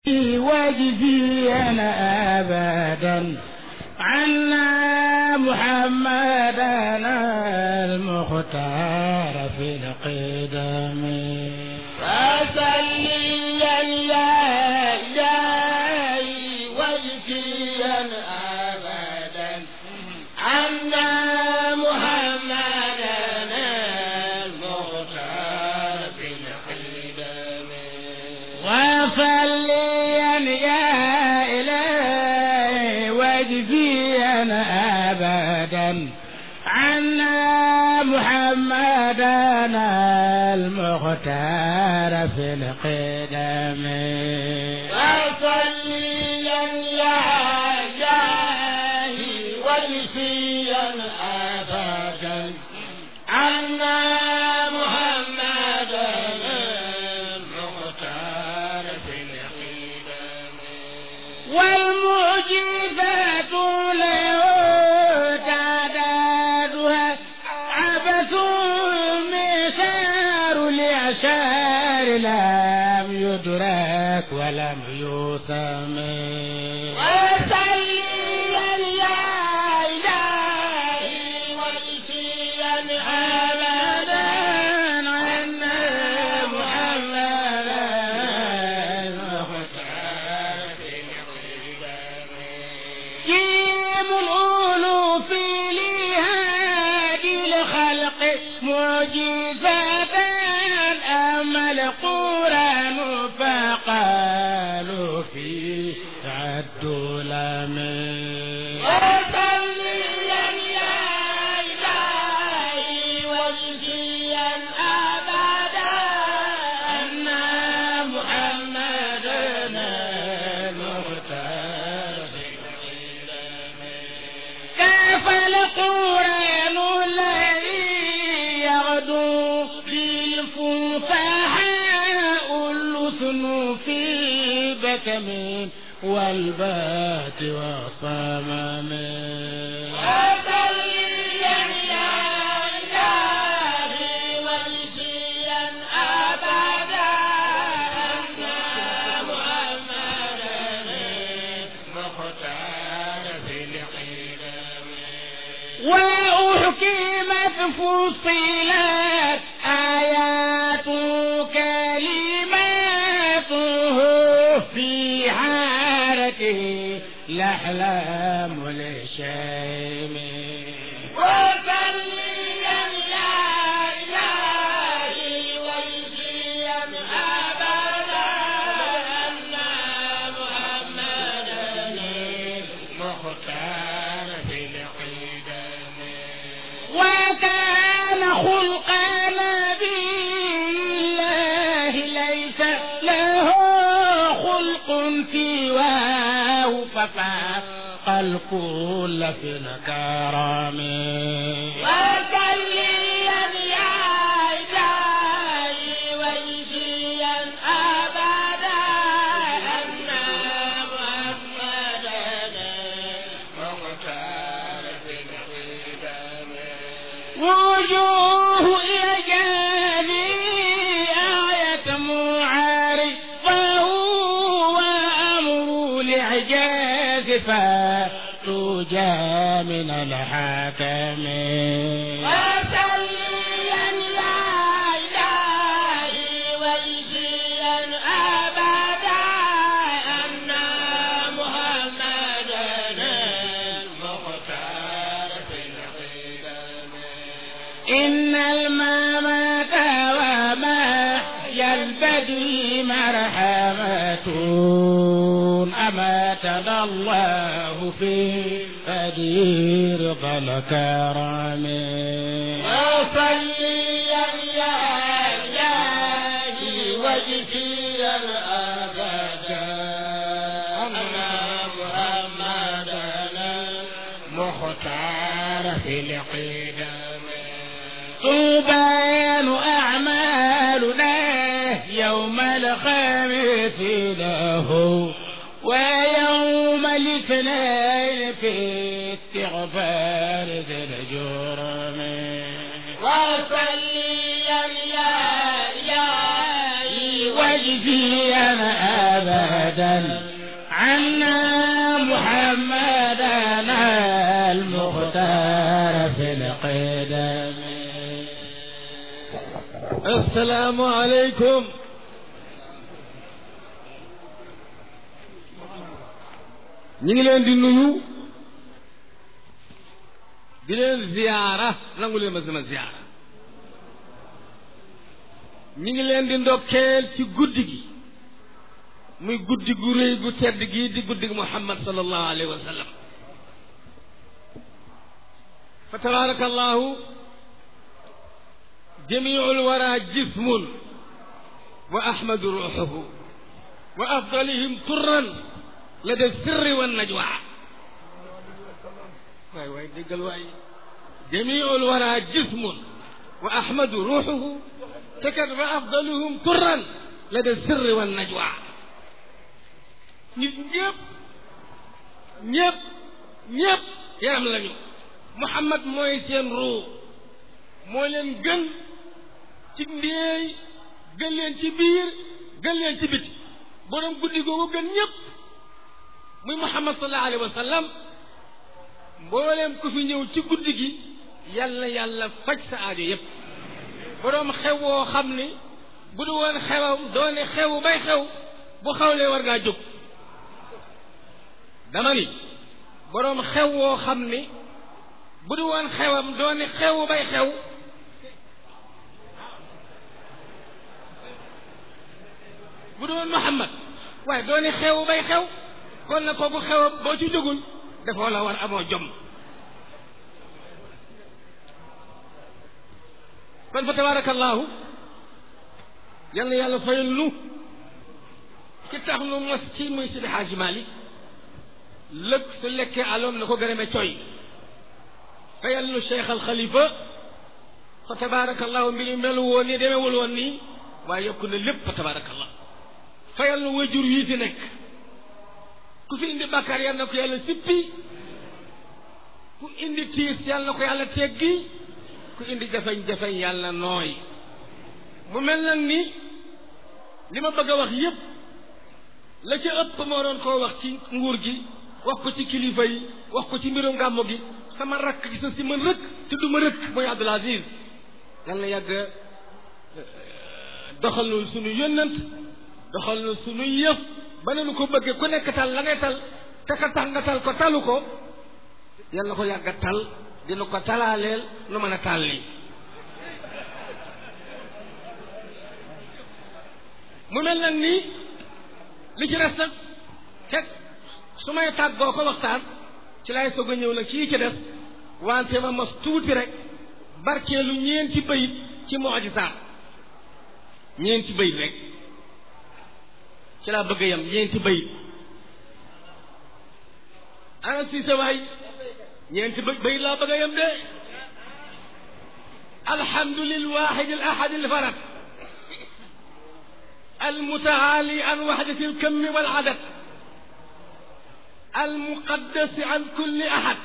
واجزينا أبدا عنا محمدنا المختار في القدم فصليا يا إلهي واجزيا أبدا عنا محمدنا المختار في القدم وصليا يا إلهي واجزيا أبدا عنا محمدنا المختار في القدم وصليا يا إلهي واجزيا أبدا عنا محمدنا المختار في القدم والمعجزات له تعدادها عبث مسار لأشار لم يدرك ولم يسم وسليا يا إلهي وجزيا أبدا أن محمدا المختار في جيم الألوف لهادي الخلق معجزة أما القرآن فقالوا فيه عدوا لمن وسليا يا إلهي وجزيا أبدا أن محمدنا المختار كيف القرآن الذي يغدو بالفصحاء اللسن في بكم والبات والصمم وسليا يا إلهي وجزيا أبدا أن محمدا مختار في القدم وأحكمت فصلت آيات كلماته في حارته الأحلام للشيم وسليا يا إلهي وجزيا أبدا أن محمدا المختار في القدم وكان خلق نبي الله ليس له خلق سواه ففاق الكل في الكرم وسليا يا إلهي وجزيا أبدا أن محمدا مختار في القدم وجوه إعجابي آية معارضة وأمر الإعجاز فتوجى من الحكم وسليا يا إلهي وجزيا أبدا أن محمدا المختار في القدم إن الممات ومحيا البدو مرحمة أماتنا الله في قدير ذا الكرم وصليا يا إلهي وجزيا أبدا أن محمدا مختار في القدم تبان أعمالنا يوم الخميس له ويوم الاثنين في استغفار ذي الجرم وصليا يا إلهي واجزيا أبدا أبدا عنا محمدنا المختار في القدم السلام عليكم ñu ngi leen di nuyu di leen ziyaara nangu leen ma sama ziyaara ñu ngi leen di ndokkeel ci guddi gi muy guddi gu rëy gu tedd gi di guddi gi muhammad sallallahu alayhi wa sallam fa tabaraka allahu jamiu lwara jismun wa ahmadu ruuxuhu wa afdalihim turran lada sirri wa najwa waay waay déggal waay jamiu lwara jismun wa ahmadu ruuxuhu te kat wa afdaluhum turran lada sirri wa najwa nit ñëpp ñëpp ñëpp yaram lañu Muhammad mooy seen ruu moo leen gën ci ndéey gën leen ci biir gën leen ci biti borom guddi googu gën ñëpp muy Muhammad sallallahu alayhi wa sallam mbooleem ku fi ñëw ci guddi gi yàlla yàlla faj sa aajo yépp borom xew woo xam ni bu du woon xewam doone xewu bay xew bu xawlee war ngaa jóg dama ni boroom xew woo xam ni bu du woon xewam doone xewu bay xew bu du woon Muhammad waaye doone xewu bay xew kon na kooku xewam boo ci jógul dafoo la war amoo jom kon fa tabarakallahu yal na yàlla fayal nu ci tax nu mos ci muy Sidi Xaaji Maalik lëg su lekkee aloom na ko gërëme coy fayal nu cheikh al xalifa fa tabarakallahu mbiri melu woon nii demewul woon nii waaye yokku na lépp fa tabarakallah fayal nu wajur yii fi nekk ku fi indi bàkkaar yal na ko yàlla sippi ku indi tiis yal na ko yàlla teggi ku indi jafeñ-jafeñ yàlla nooy mu mel nag ni li ma bëgg a wax yépp la ca ëpp moo doon koo wax ci nguur gi wax ko ci kilifa yi wax ko ci mbirum gàmmu gi sama rakk gi sa si man rëkk te du ma rëkk mooy Abdul Aziz yal na yàgg doxal nu suñu yónnant doxal nu suñu yëf ba ne nu ko bëggee ku nekk tal la ngay tal te ka tax nga tal ko talu ko yal na ko yàgg tal dina ko talaaleel nu mën a taal lii mu mel nag nii li ci des nag teg su may tàggoo ko waxtaan ci lay soog a ñëw nag ci yi ci des wante ma mos tuuti rek barkeelu ñeenti bayit ci mujisaat ñeenti bayit rek ci laa bëgg a yem ñeenti bayit ana si sa waay ñeenti bay bayit laa bëgg a yem de alhamdu lil wahid al ahad al farad المتعالي عن وحدة الكم والعدد المقدس عن كل أحد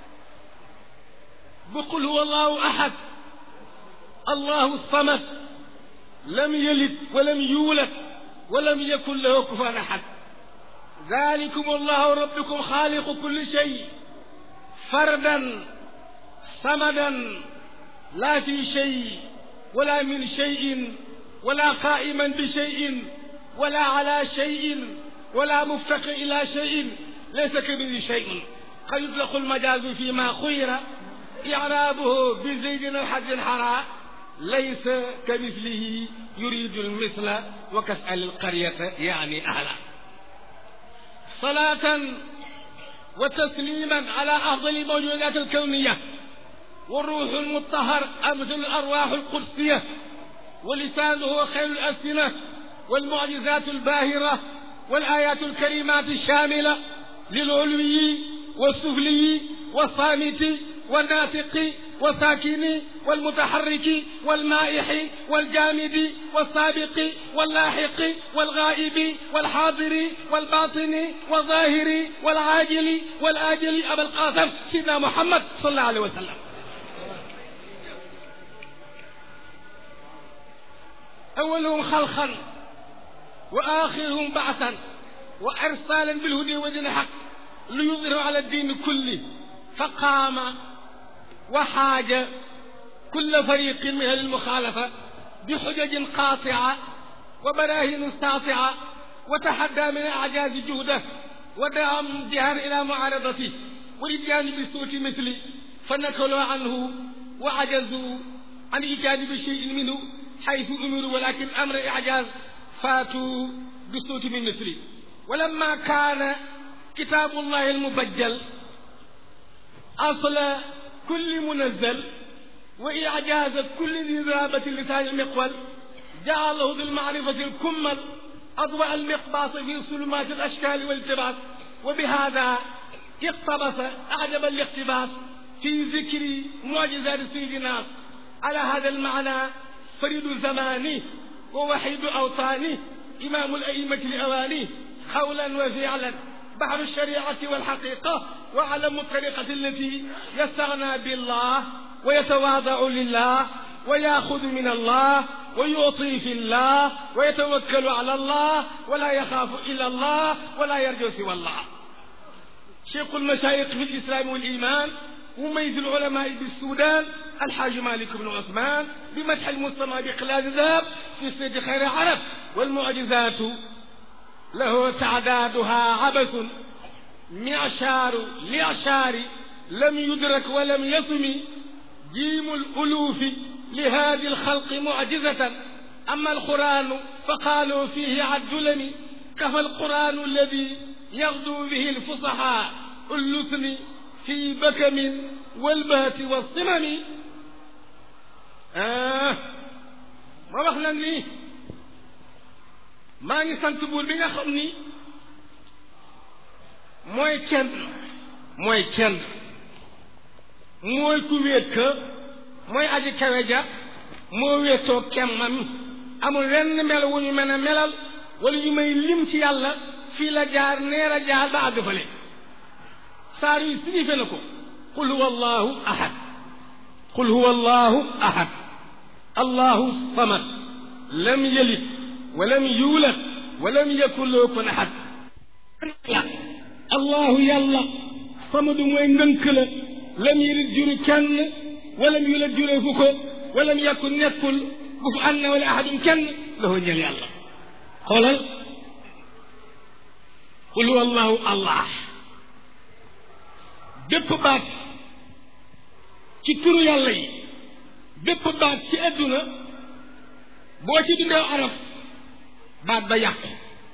بقل هو الله أحد الله الصمد لم يلد ولم يولد ولم يكن له كفوا أحد ذلكم الله ربكم خالق كل شيء فردا صمدا لا في شيء ولا من شيء ولا قائما بشيء ولا على شيء ولا مفتق إلى شيء ليس كمثله شيء قد يطلق المجاز فيما خير إعرابه بزيد الحد حراء ليس كمثله يريد المثل وكسأل القرية يعني أهلا صلاة وتسليما على أفضل الموجودات الكونية والروح المطهر أمثل الأرواح القدسية ولسانه خير الألسنة والمعجزات الباهرة والآيات الكريمات الشاملة للعلوي والسفلي والصامت والناطق والساكن والمتحرك والمائح والجامد والسابق واللاحق والغائب والحاضر والباطن والظاهر والعاجل والآجل أبا القاسم سيدنا محمد صلى الله عليه وسلم أولهم خلقا وآخرهم بعثا وارسالا بالهدى ودين الحق ليظهره على الدين كله فقام وحاج كل فريق من أهل المخالفة بحجج قاطعة وبراهين ساطعة وتحدى من أعجاز جهده ودعا جهر إلى معارضته والإتيان بصوت مثله فنكلوا عنه وعجزوا عن إيجاد بشيء منه حيث أمروا ولكن أمر إعجاز فاتوا بصوت من مثله ولما كان كتاب الله المبجل أصل كل منزل وإعجاز كل ذي ذابة لسان المقول جعله بالمعرفة الكمل أضواء المقباس في ظلمات الأشكال والالتباس وبهذا اقتبس أعجب الاقتباس في ذكر معجزات سيدنا على هذا المعنى فريد زمانه ووحيد أوطانه إمام الأئمة الأواني قولا وفعلا بحر الشريعة والحقيقة وعلم الطريقة التي يستغنى بالله ويتواضع لله ويأخذ من الله ويعطي في الله ويتوكل على الله ولا يخاف إلا الله ولا يرجو سوى الله شيخ المشايخ في الإسلام والإيمان مميز العلماء بالسودان الحاج مالك بن عثمان بمدح المصطفى بقلاد ذهب في سيد خير عرب والمعجزات له تعدادها عبث معشار لعشار لم يدرك ولم يصم جيم الألوف لهذه الخلق معجزة أما القرآن فقالوا فيه عالدلم كفى القرآن الذي يغدو به الفصحاء اللسن في بكم والبهت والصمم آه ما wax nag ni maa ngi sant buur bi nga xam ni mooy kenn mooy kenn mooy ku wéet ka mooy aji kawe ja moo wéetoo kemmam amul wenn mel wu ñu mën a melal wala ñu may lim ci yàlla fii la jaar neer a jaar ba àgg fale saar yi signifié na ko qul huwa allahu ahad qul huwa allahu ahad allahu samad lam yalid walam yuulad walam yakun lahu kufuwan ahad allahu yàlla samadu mooy ngënk la lam yalid juru kenn walam yuulad jureefu ko walam yakun nekkul bu fu ànd na wala ahadum kenn lahu ñeel yàlla xoolal qul huwa allahu allah bépp baat ci turu yàlla yi bépp baat ci adduna boo ci dundee araf baat ba yàqu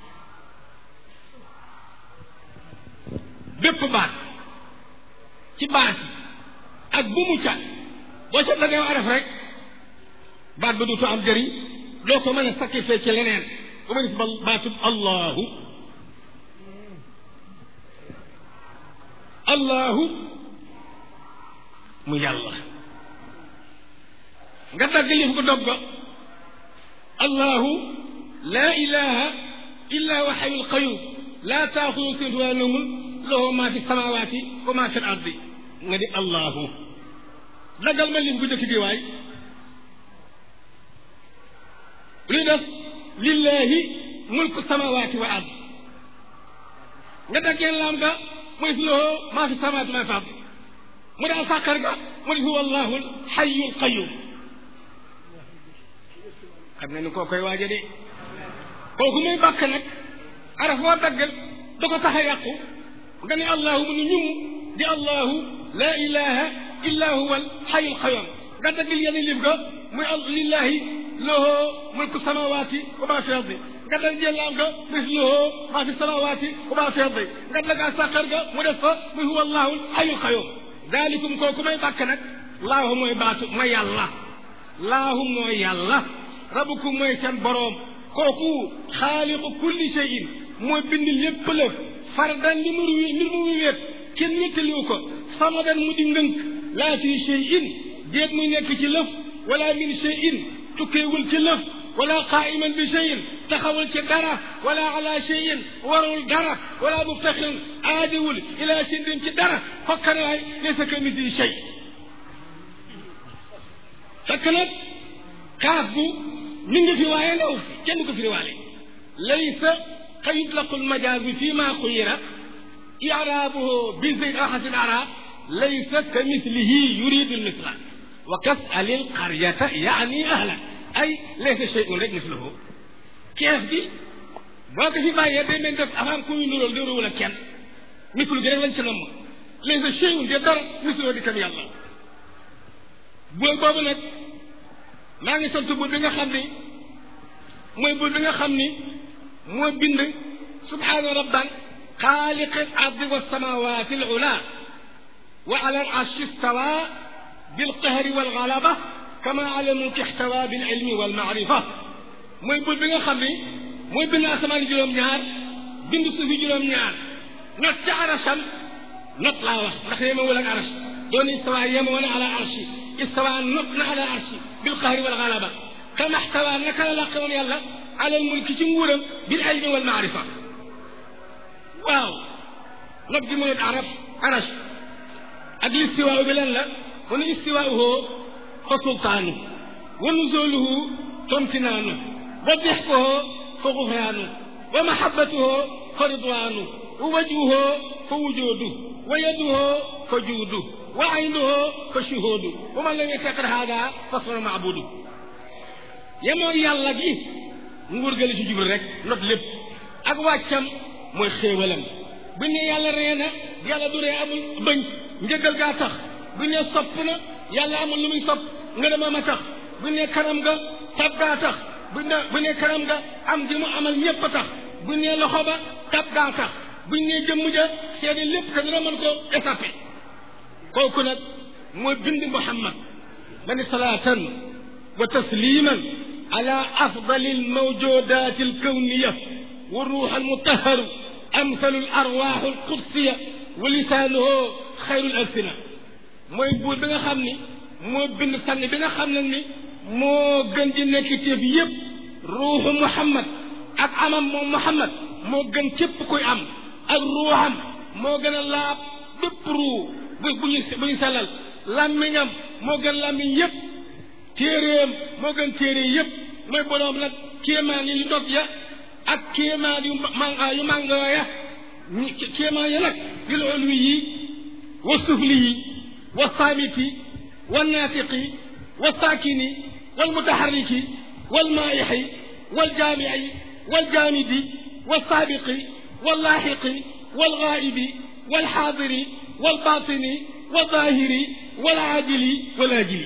bépp baat ci baat yi ak bu mu ca boo ca dangay araf rek baat ba duutu am jëriñ doo ko mën a sacrifier ci leneen bu ma gis ba baatub allahu allahu mu yàlla nga dagg lif ko dog ko allahu laa ilaha illa wa xayul qayum laa taaxudu sinatu wala nawmun lahu ma fi samawaati wa ma fi l ardi nga di allahu daggal ma lim bu njëkk bi waay luy def lillahi mulku samawaati wa ard nga daggeen laam ga muy fi lahu maa fi samawaati maa fi ard mu daal sàkkar ga mu di huwa allahu xayul qayum xam nga ni koo koy waaja de kooku muy bàkk nag araf woo daggal da ko tax a yàqu nga ne allahu mu nu ñum di allahu laa ilaha illa huwa alxayu alqayum nga daggal yenn lif ga muy lillahi lahu mulku samawati wa ma fi ardi nga dag jëllaam ga mis lahu ma fi samawati wa ma fi ardi nga dagaa sàqar ga mu def fa muy huwa allahu alxayu alqayum daalikum kooku may bàkk nag laahu mooy baatu ma yàlla laahu mooy yàlla rabukum mooy seen boroom kooku xaaliqu kulli shay'in mooy bind lépp lëf fardan li mu wi mbir mu wéet kenn wéttaliwu ko samadan mu di ngënk laa fi shay'in déet muy nekk ci lëf wala min shay'in tukkeewul ci lëf wala qaa'iman bi shay'in taxawul ci dara wala ala shay'in warul dara wala muftaxirin aadiwul ila shay'in ci dara fokkanaay laysa ka misli shay fekk nag kaaf bu mi ngi fi waaye ndaw fi kenn ko fi riwaale laysa قد يطلق المجاز فيما خير إعرابه بزيغة الأعراب ليس كمثله يريد المثل وكسأل القرية يعني أهلا أي ليس شيء لك مثله كيف دي boo ko fi bàyyee day mel def avant ku ñu nuróol di wala kenn mislu gi rek lañ ci namm laysa shay'un de dara mislu di kam yàlla buur boobu nag maa ngi sant buur bi nga xam ni mooy buur bi nga xam ni moo bind subhaana rabban xaaliqi al ardi wa samawati al ula wa ala al arshi istawa bil qahri wal galaba kama ala mulki ihtawa bil ilmi wal maarifa mooy buur bi nga xam ni mooy bind asamaan juróom-ñaar bind suufi juróom-ñaar not ca arasam not laa wax ndax yema wala ak aras doon istawa yema wana ala arshi istawa not na ala arshi bil qahri wal galaba kama ihtawa naka la làqe woon yàlla ala al mulki ci nguuram bil ilmi wal maarifa waaw not gi mënut arab aras ak listiwaaw bi lan la mu ne istiwaauhu fa sultaanu wa nuzuluhu tomtinaanu wa dexkuhu fa gufraanu wa mahabbatuhu fa ridwaanu wa wajhuhu fa wujuudu wa yaduhu fa juudu wa aynuhu fa shuhuudu wa man lam yataqir haada fa sunu maabudu yemoo yàlla gi nguur ga la ci jublu rek not lépp ak wàccam mooy xéewalam bu ne yàlla ree na yàlla du ree amul bëñ njëgal gaa tax bu ne sopp na yàlla amul lu muy sopp nga dama ma tax bu ne kanam nga tab gaa tax bu ne bu ne kanam nga am gi mu amal ñépp a tax bu ne loxo ba tab gaa tax bu ne jëmm ja seede lépp te dina mën ko échappé kooku nag mooy bind muhammad ma ni salaatan wa tasliman ala afdali almawjudat alkawniya wa ruux almutaharu amsalu alarwaax alqudsiya wa lisaanuhu xayru alsina mooy buur bi nga xam ni moo bind sànni bi nga xam ne ni moo gën di nekk téef yépp ruuxu muhammad ak amam moom muhammad moo gën képp kuy am ak ruuxam moo gën a laab bépp ruu bu bu ñu bu ñu sellal làmmiñam moo gën làmmiñ yépp téeréem moo gën téere yépp mooy boroom nag kéemaan yi dog ya ak kéemaan yu manga yu màngoo ya kéemaan ya nag bil ulwi yi wa sufli yi wa saamiti wa naatiqi wa saakini wal mutaharriki wal maayixi wal jaamici wal jaamidi wal saabiqi wal laaxiqi wal gaa'ibi wal xaadiri wal baatini wal zaahiri wal aajili wal aajili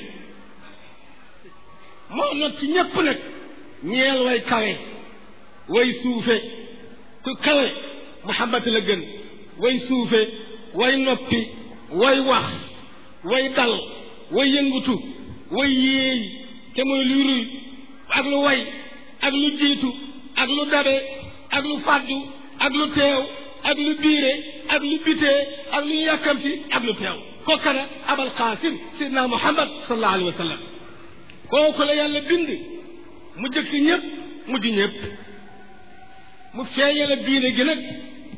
moo not ci ñépp nag ñeel way kawe way suufe ku kawe Muhammad la gën way suufe way noppi way wax way dal way yëngutu way yéey te mooy luy ruy ak lu way ak lu jiitu ak lu dabe ak lu fàddu ak lu teew ak lu biire ak lu bitee ak lu yàkkamti ak lu teew kookana abal qaasim sidna muhammad sallallahu alayhi wa sallam kooku la yàlla bind mu jëkk ñëpp mujj ñëpp mu feeñal diine gi nag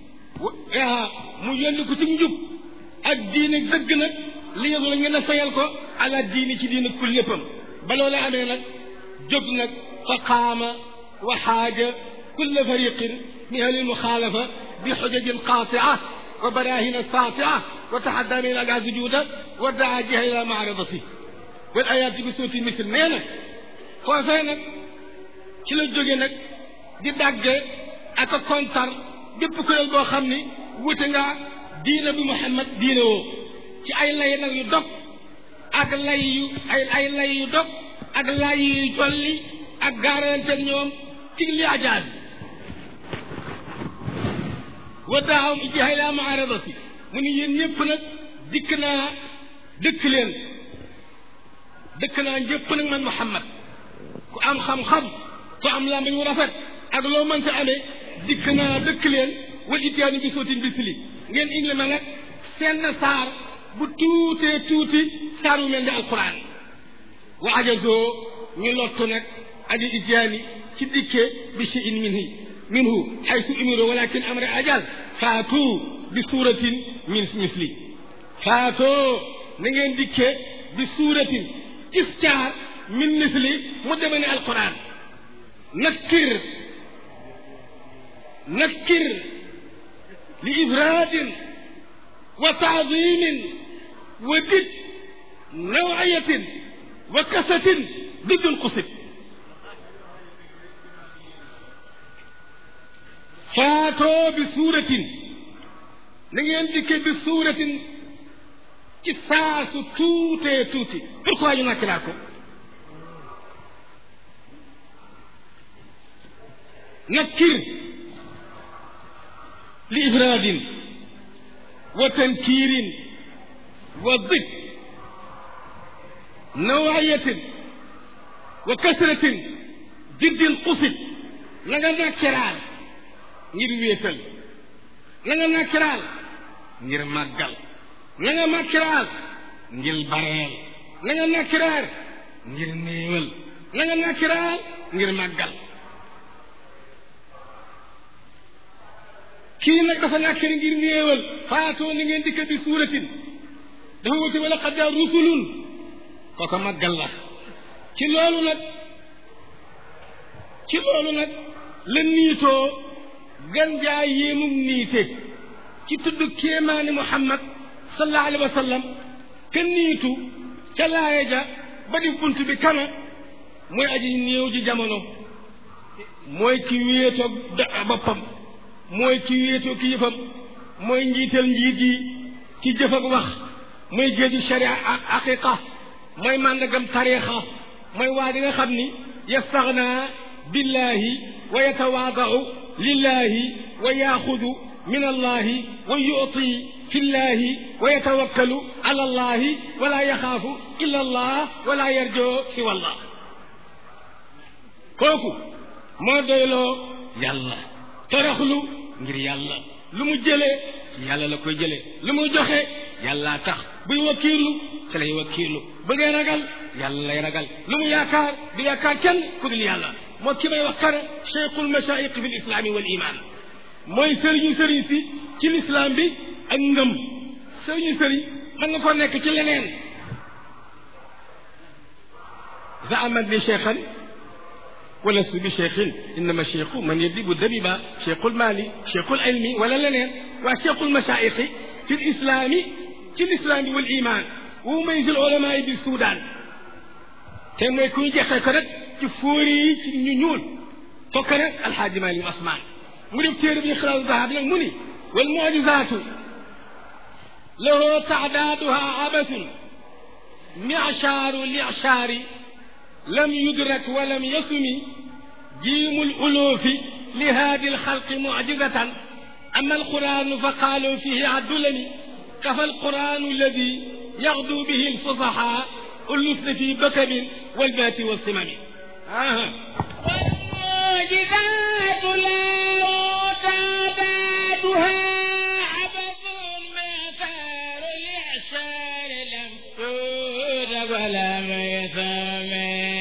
mu yónni ko ci njub ak diine dëgg nag li yëgu la ngeen a fayal ko ala diini ci diine kul léppam ba loola amee nag jóg nag fa qaama wa xaaja kulla fariqin min ahli lmuxaalafa bi xujajin qaatia wa barahina saatia wa taxadda min aga sujuuda wa daa jiha ila maaradati wal ayaati bi suuti misl nee na foofee nag ci la jóge nag di dàgge ak a kontar bépp kuréel boo xam ni wute nga diina bi Muhammad diine woo ci ay lay nag yu dog ak lay yu ay ay lay yu dog ak lay yu jolli ak gaaranteeg ñoom ci li ajaab wa daawam ijtihaa ilaa mu'aaradati mu ni yéen ñëpp nag dikk naa dëkk leen dëkk naa ñëpp nag man Muhammad ku am xam-xam ku am làmmiñ wu rafet ak loo mënta amee dikk naa dëkk leen wal itiyaani bi sootin bisli ngeen indi ma nag seen saar bu tuutee tuuti saar wu mel ni alquran wa ajazoo ñu lottu nag aji itiyaani ci dikke bi cheyin minhi minhu xaysu umiru walakin amre ajal faatu bi suuratin min misli faatoo na ngeen dikke bi suuratin istaar min misli mu deme ne alquran nakkir nakkir li ifraadin wa taadimin wa did nawayatin wa kasatin diddul xusib faatoo bi suuratin na ngeen dikke bi suuratin ci saasu tuutee tuuti pourquoi ñu nakkilaat ko nakkir li ifraadin wa tankiirin wa did nawayatin wa kasratin diddin xusit na nga nakkiraal ngir wéetal na nga nakkiraal ngir màggal na nga nakkiraal ngir bareel na nga nakkiraal ngir néewal na nga nakkiraal ngir màggal kii nag dafa nakkir ngir néewal faatoo ni ngeen dikk bi suuratin dafa wuti wala qad jaa rusulun kooko màggal la ci loolu nag ci loolu nag la niitoo gan jaa yéemum niite ci tudd kéemaani muhammad sallallahu alayhi wa sallam ka niitu ca laaya ja ba di bunt bi kana mooy aji néew ji jamono mooy ci wéetoog boppam mooy ci wéetoo ki yëfam mooy njiital njiit yi ci jëf ak wax mooy géeju sharia ak aqiqa mooy màndagam tariixa mooy waa di nga xam ni yastaxna billahi wa yatawaadau lillahi wa yaaxudu min allahi wa yuti fi llahi wa yatawakkalu ala allahi wala yaxaafu illa allah wala yarjoo si wallah kooku moo doyloo yàlla toroxlu ngir yàlla lu mu jëlee ci yàlla la koy jëlee lu mu joxe yàllaa tax buy wakkiirlu ci lay wakkiirlu bëggee ragal yàlla lay ragal lu mu yaakaar du yaakaar kenn ku dul yàlla moo ki may wax kara cheikhul machaïq fi lislaami wal iman mooy sëriñu sëriñ si ci lislaam bi ak ngëm sëriñu sëriñ mën nga ko nekk ci leneen zaaman li cheikhan ولست بشيخ انما شيخ من يدب الدبيبة شيخ المال شيخ العلم ولا لنين وشيخ المشايخ في الاسلام في الاسلام والايمان وميز العلماء بالسودان te mooy kuy jeexee ko rek ci fóori yi ci ñu ñuul tokk rek alxaaji Maalik Usmaan mu def téere bi xilaasu dahab nag mu ni wal mujizaatu lahu taadaaduha abathun michaaru lichaari لم يدرك ولم يسم جيم الألوف لهذه الخلق معجزة أما القرآن فقالوا فيه عدلني كفى القرآن الذي يغدو به الفصحاء اللسن في بكم والبات والصمم آه. والمعجزات لا تعدادها عبث مثار الإعشار لم تدرك ولم يثمن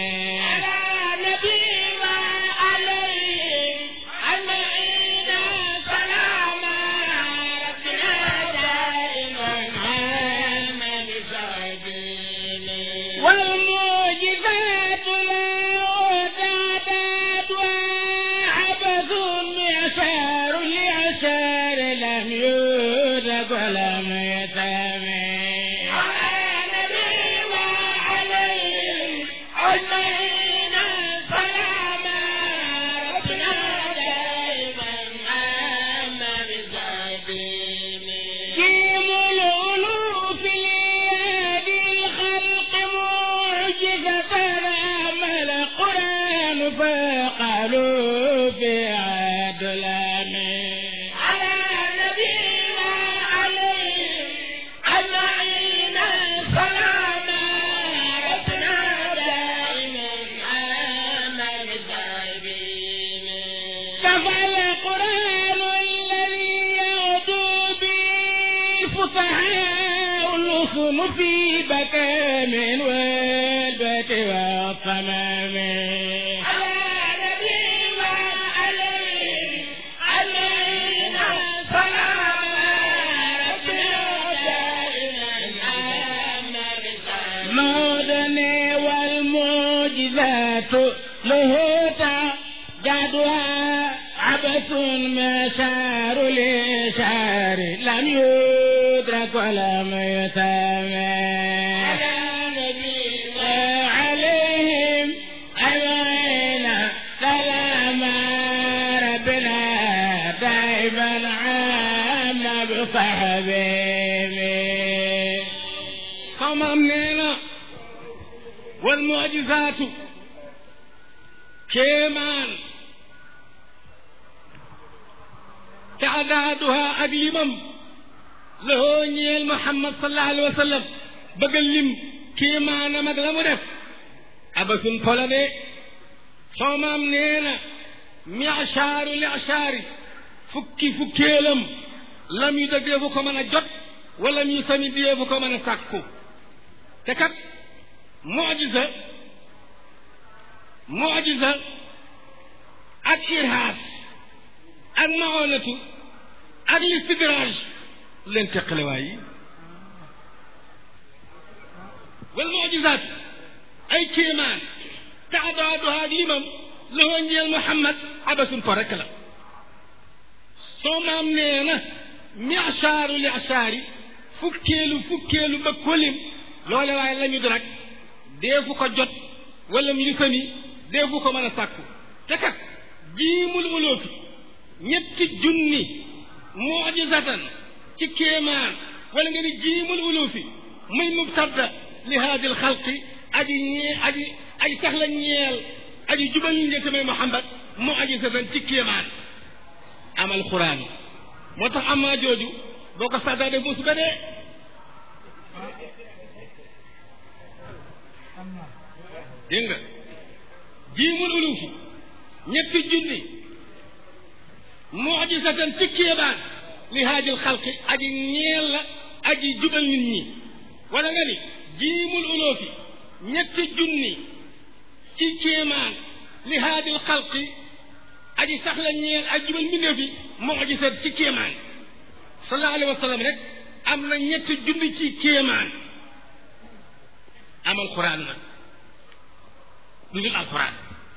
في بكام والبك والصمام مودني والمعجزات له تعدادها عبث ما معشار لشعر لم يدرك ولم يسمى عليهم أجمعين سلام ربنا دائما عام بصحبه xamam nee na wal mujizaatu kéemaan taadaaduha ak limam lahoo ñeel muhammad sallallahu alayhi wa sallam bëgg a lim kéemaanam ak la mu def abasun pola de soomaam nee na michaaru lichaari fukki fukkeelam lam yu da deefu ko mën a jot wala mu sami deefu ko mën a sàkku te kat mujiza mujiza ak irhaas ak maonatu ak listidraaj leen teqale waay yi wal mujizaat ay kéemaan taadaaduha ak limam lahoo njeel muhammad abasun po rek la soo maam nee na michaaru lichaari fukkeelu fukkeelu ba kolim loole waaye la ñu rek deefu ko jot wala mu sami deefu ko mën a sàkku te kat jiimul uloofi ñetti junni mujizatan ci kéemaan wala nga ni jiimul uloofi muy mubtada li haadil xalqi aji ñee aji ay sax la ñeel aji jubal ñu njëkk may Muhammad mujizatan ci kéemaan amal xuraan moo tax amaa jooju boo ko saddaa de musiba dee dégg nga jiimul ulufi ñetti junni mujisatan ci kéebaan li haajil xalqi aji ñeel la aji jubal nit ñi wala nga ni jiimul ulufi ñetti junni ci kéemaan li haajil xalqi aji sax la ñeel aji jubal mbindeef bi mujisat ci kéemaan sallallahu alayhi wa sallam rek am na ñetti junni ci kéemaan amal quran nag lu dul alquran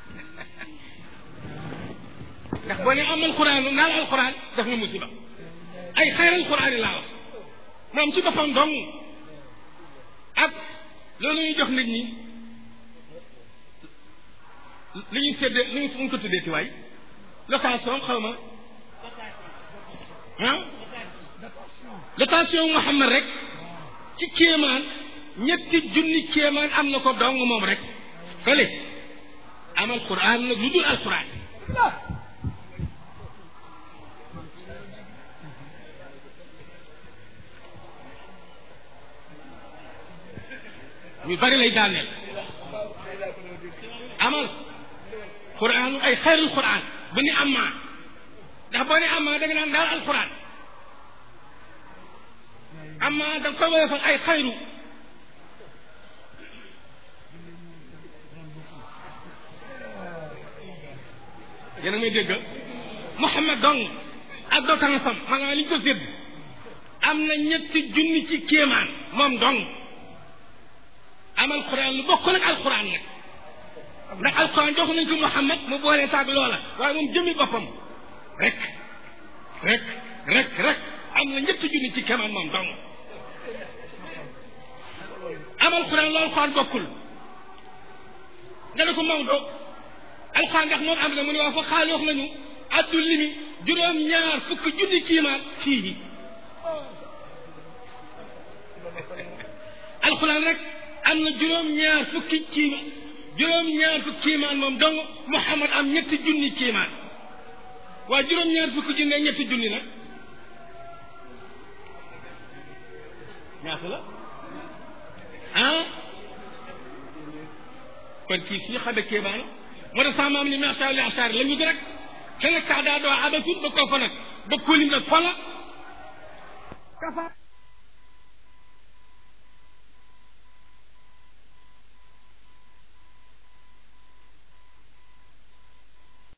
ndax boo ne amal quran naal alquran def nga musiba ay xayral quran yi laa wax moom ci boppam dong ak loolu ñuy jox nit ñi li ñuy séddee li ñu ko tuddee ci waay location xaw ma ah location Muhammad rek ci kéemaan ñetti junni kéemaan am na ko dong moom rek fële amal quran nag lu dul alquran ñu bari lay daaneel amal quran ay xayrul quran bu ni amma ndax boo ne amma da nga naan daal alquran amma da nga koy woyofal ay xayru yéen a may dégg Muhammad dong ak dootan sam maanaam li ñu ko sédd am na ñetti junni ci kéemaan moom dong am alquran lu bokkul ak alquran nag ndax alquran jox nañ ko Muhammad mu boole taag loola waaye moom jëmmi boppam rek rek rek rek am na ñetti junni ci kéemaan moom dong am alquran lu alquran bokkul nga ne ko Maodo alxuraan ndax moom am na mu ne waa fa xaali wax nañu addu limi juróom ñaar fukki junni kiimaan fii alxuraan rek am na juróom ñaar fukki kiimaan juróom ñaar fukki kiimaan moom dong Muhammad am ñetti junni kiimaan waa juróom ñaar fukki junni ak ñetti junni nag ñaata la ah kon kii suñu xamee kéemaan moo tax sama maam ni macha li asaar la ñu di rek te nag tax daa doo abasul ba koo fa nag ba kóolim nag fa la